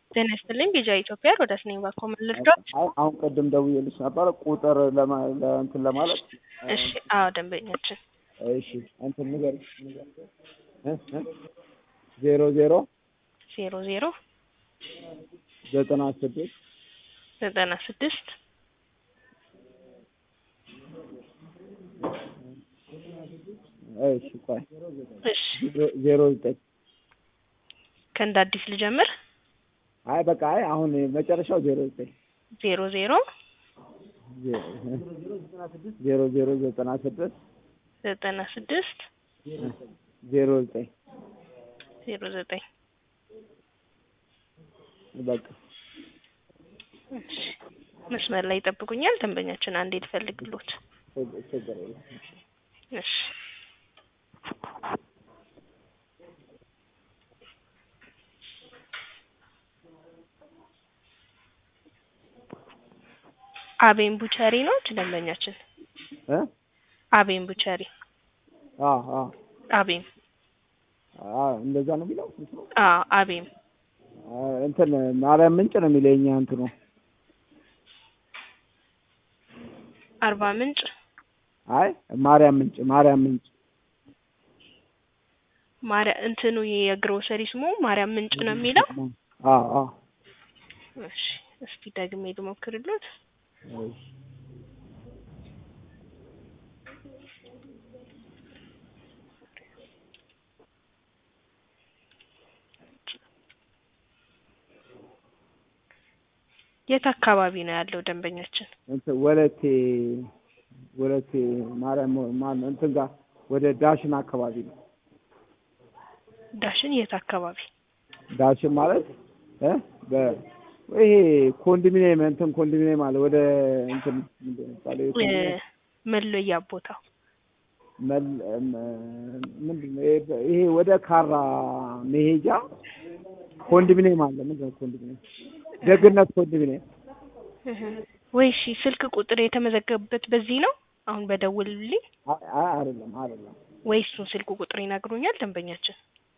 ጤና ይስጥልኝ ቢጃ ኢትዮጵያ ሮዳስ ነኝ ባኮ ልርዳት? አይ አሁን ቅድም ደውዬልሽ ነበረ ቁጥር ለማ ለእንትን ለማለት እሺ አዎ ደንበኛችን እሺ እንትን ንገሪኝ እ እ ዜሮ ዜሮ ዜሮ ዜሮ ዘጠና ስድስት ዘጠና ስድስት እሺ ቆይ እሺ ዜሮ ዘጠኝ ከእንደ አዲስ ልጀምር አይ በቃ አይ አሁን መጨረሻው ዜሮ ዘጠኝ ዜሮ ዜሮ ዜሮ ዜሮ ዘጠና ስድስት ዘጠና ስድስት ዜሮ ዘጠኝ ዜሮ ዘጠኝ በቃ እሺ መስመር ላይ ይጠብቁኛል ደንበኛችን አንዴ ልፈልግሎት ችግር የለም እሺ አቤን ቡቸሪ ነው ደንበኛችን እ አቤን ቡቸሪ አ አ አቤም አ እንደዛ ነው የሚለው አ አቤም አ እንትን ማርያም ምንጭ ነው የሚለው የኛ እንትኑ አርባ ምንጭ አይ ማርያም ምንጭ ማርያም ምንጭ ማርያ እንትኑ የግሮሰሪ ስሙ ማርያም ምንጭ ነው የሚለው አ አ እሺ እስኪ ደግሜ ልሞክርሎት እሺ የት አካባቢ ነው ያለው ደንበኛችን? እንትን ወለቴ ወለቴ ማርያም ማን እንትን ጋር ወደ ዳሽን አካባቢ ነው። ዳሽን የት አካባቢ? ዳሽን ማለት እ በ ይሄ ኮንዶሚኒየም እንትን ኮንዶሚኒየም አለ ወደ እንትን ምንድን ነው የሚባለው ይሄ ኮንዶሚኒየም መለያ ቦታው መል ምንድን ነው ይሄ- ይሄ ወደ ካራ መሄጃ ኮንዶሚኒየም አለ። ምንድን ነው ኮንዶሚኒየም? ደግነት ኮንዶሚኒየም እህ። ወይ እሺ ስልክ ቁጥር የተመዘገበበት በዚህ ነው አሁን በደውልልኝ አይ አይ አይደለም አይደለም ወይ እሱን ስልክ ቁጥር ይነግሩኛል ደንበኛችን?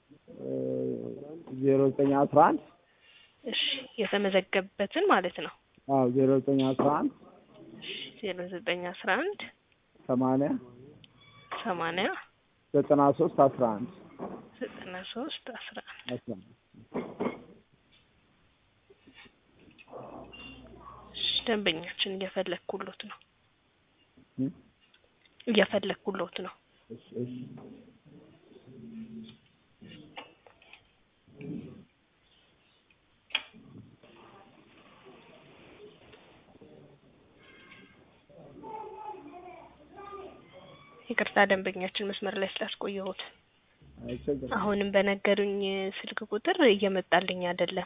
ዜሮ ዘጠኝ አስራ አንድ እሺ የተመዘገበበትን ማለት ነው። አዎ ዜሮ ዘጠኝ አስራ አንድ ዜሮ ዘጠኝ አስራ አንድ ሰማንያ ሰማንያ ዘጠና ሶስት አስራ አንድ ዘጠና ሶስት አስራ አንድ አስራ አንድ እሺ ደንበኛችን እየፈለግኩሎት ነው እ? እየፈለግኩሎት ነው። እሺ እሺ ይቅርታ ደንበኛችን መስመር ላይ ስላስቆየሁት። አይቸግርም። አሁንም በነገሩኝ ስልክ ቁጥር እየመጣልኝ አይደለም።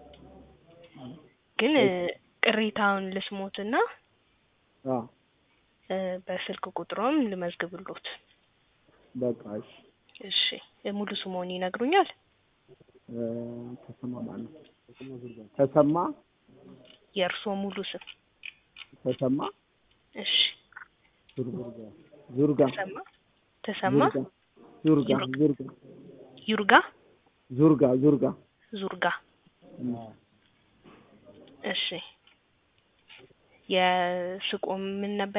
ግን ቅሬታውን ልስሞትና አዎ እ፣ በስልክ ቁጥሮም ልመዝግብሎት። በቃ እሺ እሺ ሙሉ ስሞን ይነግሩኛል? እ፣ ተሰማ ማለት ነው። ተሰማ የእርስዎ ሙሉ ስም? ተሰማ እሺ ዙርጋ ተሰማ ተሰማ ዙርጋ ዙርጋ ዩርጋ ዙርጋ ዙርጋ ዙርጋ እሺ የስቆ ምን ነበር